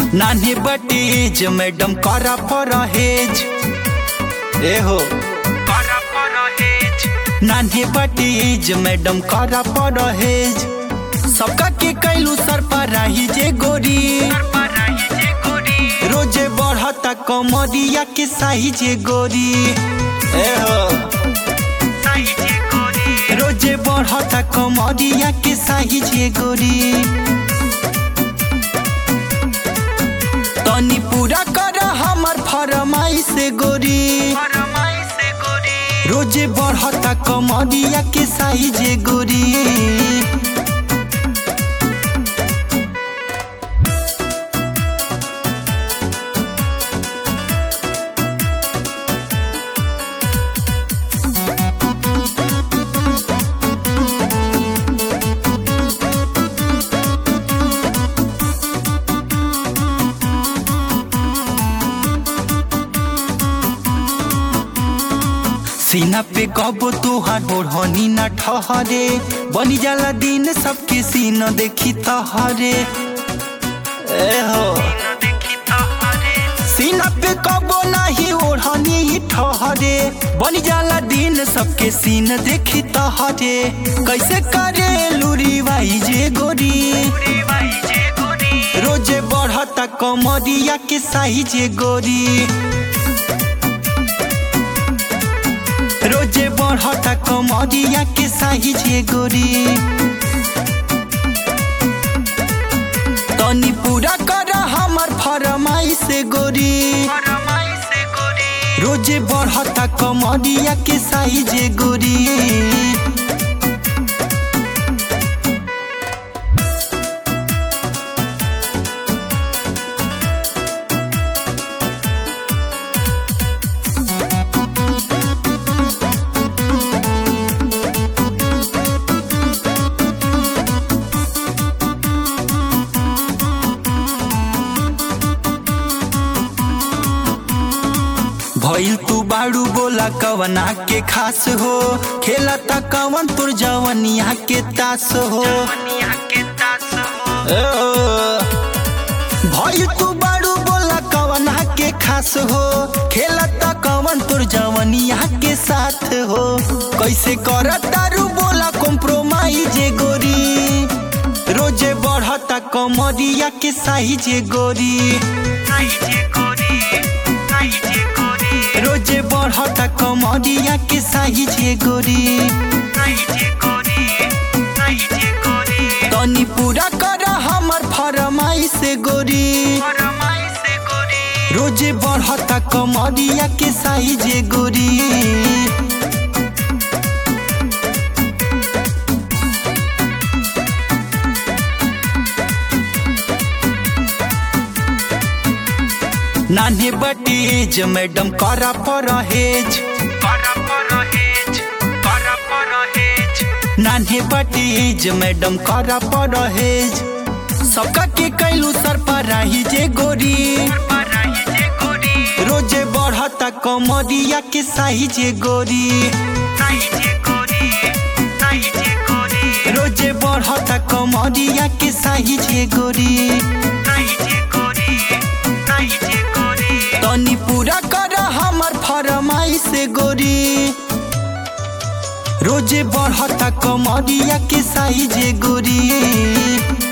नान्हे बटेज मैडम करा परहेज ए हो करा परहेज नान्हे बटेज मैडम करा परहेज सबका के कैलू सर पर रही जे गोरी रोजे बढ़ता कमरिया के साही जे गोरी ए हो रोजे बढ़ता कमरिया के साही जे गोरी तनी पूरा कर हमर फरमाई से गोरी रोजे बढ़ता कमरिया के साही जे गोरी सीना पे कबो तुहार ओढ़नी न ठहरे बनी जाला दिन सबके सीना देखी तहरे ए हो सीना पे कबो नहीं ओढ़नी ही ठहरे बनी जाला दिन सबके सीन देखी तहरे कैसे करे लूरी बाई जे गोरी रोजे बढ़ता कमरिया के साही जे गोरी रोजे बढ़ता कमरिया के साही जे गोरी तनी पूरा कर हमर फरमाई से गोरी रोजे बढ़ता कमरिया के साही जे गोरी भइल तू बाड़ू बोला कवना के खास हो खेला ता कवन तुर जवनिया के तास हो ए, भइल तू बाड़ू बोला कवना के खास हो खेला ता कवन तुर जवनिया के साथ हो कैसे कर तारू बोला कॉम्प्रोमाइज गोरी रोजे बढ़ता कमरिया के साही जे गोरी रोजे बढ़ता कमरिया के साही जे गोरी तनी पूरा कर हमर फरमाई से गोरी रोजे बढ़ता कमरिया के साही जे गोरी नान्हे बटेज मैडम करा परहेज नान्हे बटेज मैडम करा परहेज सबका के कैलू सर पर रही जे गोरी रोजे बढ़ता कमरिया के साही जे गोरी रोजे बढ़ता कमरिया के साही जे गोरी तनी पूरा कर हमर फरमाई से गोरी रोजे बढ़ता कमरिया के साही जे गोरी